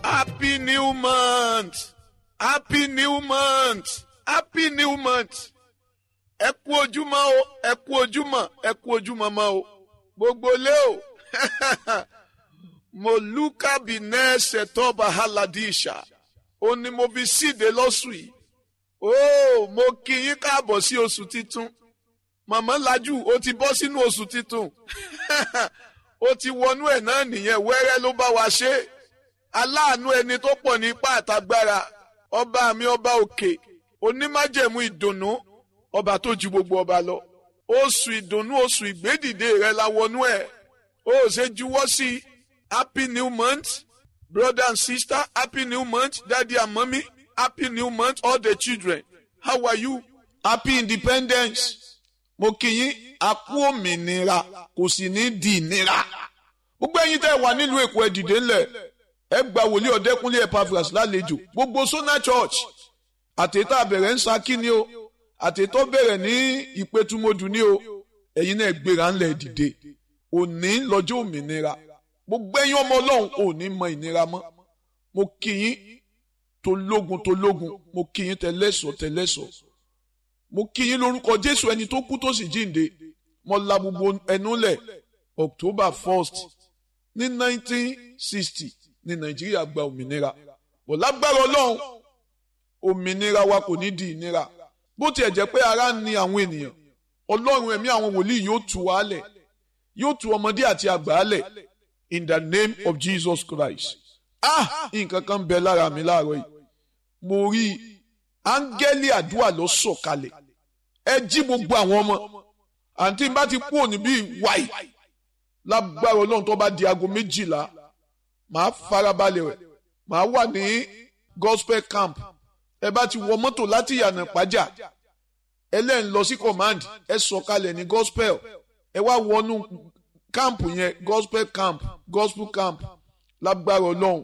Happy new month. Happy new month. Happy new month. Ẹ kú ojúmọ́ o, ẹ kú ojúmọ́, ẹ kú ojúmọ́ mọ́ o. Gbogbo lé o. Moluka binese toba haladisha. Ó ní mo fi síde lọ́sùn yìí. Ó mo kí yín káàbọ̀ sí oṣù titun. Màmá Lajú ó ti bọ́ sínú oṣù titun. Ó ti wọnú ẹ̀ náà nìyẹn wẹ́rẹ́ ló bá wa ṣe é aláàánú ẹni tó pọ̀ ní ipá àtagbára ọba mi ọba òkè onímájẹ̀mú ìdùnnú ọba tó ju gbogbo ọba lọ oṣù ìdùnnú oṣù ìgbédìde rẹ la wọnú ẹ ó ṣe juwọ́ sí happy new month brother and sister happy new month daddy and mommy happy new month all the children how are you happy independence mo kì í a kú òmìnira kò sì ní di ìnira gbogbo ẹ̀yin tẹ́ wà nílùú èkó ẹ dìde ńlẹ̀ ẹ gba wòlíì ọ̀dẹ́kúnlé Epaphras lálejò gbogbo Sona Church àtẹ̀tà bẹ̀rẹ̀ ń Ṣakí ni o àtẹ̀tọ́ bẹ̀rẹ̀ ní ìpẹ́tùmọ́dù ni o ẹ̀yin náà gbéra ńlẹ̀ dìde òní lọ́jọ́ òmìnira gbogbo ẹ̀yin ọmọ ọlọ́run òní mọ ìnira mọ́ mo kì í tológun tológun mo kì í tẹlẹ́sọ̀ tẹlẹ́sọ̀ mo kì í lórúkọ Jésù ẹni tó kú tó sì jíǹde mo la gbogbo ẹnu lẹ̀ October first ní nineteen sixty ní nàìjíríà gba òmìnira bò lágbára ọlọ́run òmìnira wa kò ní di ìnira bó tiẹ̀ jẹ́ pé ara ń ni àwọn ènìyàn ọlọ́run ẹ̀mí àwọn wòlíì yóò tú wa lẹ̀ yóò tú ọmọdé àti àgbà lẹ̀ in the name of Jesus Christ ah nǹkan kan bẹ lára mi láàárọ̀ yìí mo rí áńgẹ́lì àdúrà lọ sọ̀kalẹ̀ ẹ jí gbogbo àwọn ọmọ àǹtí bá ti kú òní bíi wáì lágbára ọlọ́run tó bá di aago méjìlá màá farabalẹ̀ rẹ̀ màá wà ní gospel camp ẹ bá ti wọ mọ́tò láti yànnà pàjá ẹlẹ́yìn lọ sí command ẹ sọ̀kalẹ̀ ní gospel ẹ wá wọnú camp yẹn gospel camp gospel camp lágbára ọlọ́run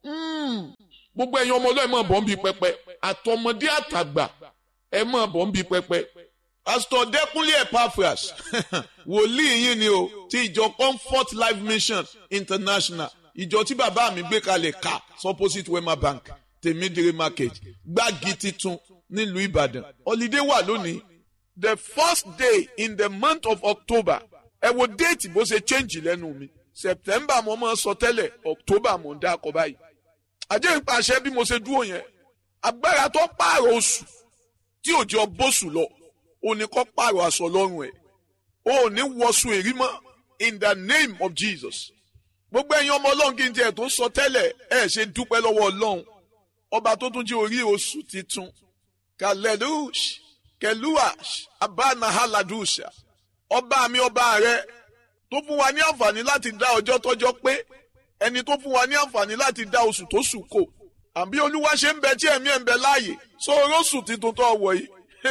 gbogbo ẹ̀yin ọmọ ọlọ́run ẹ̀ máa bọ̀ ń bi pẹpẹ àtọmọdé àtàgbà ẹ máa bọ̀ ń bi pẹpẹ pastor Dẹ́kúnlé Epaphras wòlíì yín ni o ti ìjọ Comfort Life Mission International ìjọ tí bàbá mi gbé kalẹ̀ ká opposite Wema Bank tèmídìrí market gbági titun nílùú Ìbàdàn holiday wà lónìí the first day in the month of October ẹ wo déètì bó ṣe change lẹ́nu mi September mo máa sọ tẹ́lẹ̀ October mo ń dá akọ báyìí àjẹ́ ìpàṣẹ bí mo ṣe dúró yẹn agbára tó pààrọ̀ oṣù tí òjò bóṣù lọ òní kọ́ pààrọ̀ aṣọ lọ́rùn ẹ̀ òní wọṣù èrí mọ́ in the name of Jesus gbogbo ẹ̀yin ọmọ ọlọ́run kí n tiẹ̀ tó sọ tẹ́lẹ̀ ẹ̀ ṣe dúpẹ́ lọ́wọ́ ọlọ́run ọba tó tún jẹ́ orí oṣù titun kalelush keluash abanahaladusha ọba mi ọba rẹ tó fún wa ní àǹfààní láti dá ọjọ́ tọ́jọ́ pé ẹni tó fún wa ní àǹfààní láti dá oṣù tó sùn kò àbí olúwa ṣe ń bẹ tí ẹ̀mí ẹ̀ ń bẹ láàyè sọ̀rọ̀ oṣù titun tó wọ̀ yìí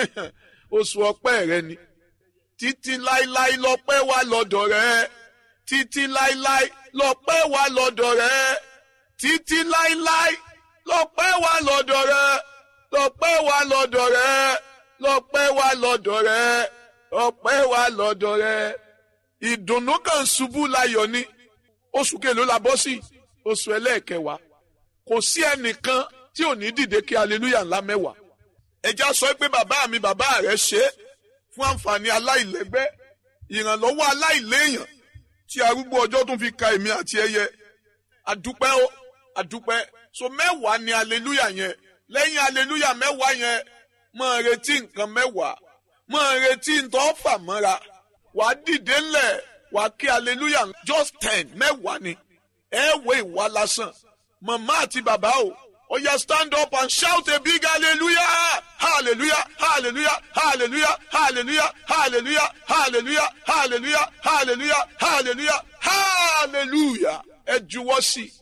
oṣù ọpẹ́ rẹ ni títí láíláí lọ́pẹ́ wà lọ́dọ̀ rẹ títí láíláí lọ́pẹ́ wà lọ́dọ̀ rẹ títí láíláí lọ́pẹ́ wà lọ́dọ̀ rẹ lọ́pẹ́ wà lọ́dọ̀ rẹ lọ́pẹ́ wà lọ́dọ̀ rẹ lọ́pẹ́ wà lọ́dọ̀ rẹ ìdùnnú kan ṣubú láyọ̀ ni oṣù kelo la bọ́ sí oṣù ẹlẹ́ẹ̀kẹwàá kò sí ẹnìkan tí ò ní dìde kí aleluya ńlá mẹ́wàá ẹja sọ pé bàbá mi bàbá rẹ ṣe é fún àǹfààní aláìlẹ́gbẹ́ ìrànlọ́wọ́ aláìléèyàn tí arúgbó ọjọ́ tún fi ka èmi àti ẹyẹ àdúpẹ́ ó àdúpẹ́ so mẹ́wàá ni aleluya yẹn lẹ́yìn aleluya mẹ́wàá yẹn máa retí nǹkan mẹ́wàá máa retí ntọ́ fà mọ́ra wàá dìde ńlẹ̀ wàá kí aleluya just ten mẹ́wàá ni ẹ wé ìwà lásán màmá àti bàbá o Oh yeah, stand up and shout a big hallelujah! Hallelujah! Hallelujah! Hallelujah! Hallelujah! Hallelujah! Hallelujah! Hallelujah! Hallelujah! Hallelujah! Hallelujah! Ẹ juwọ́ sí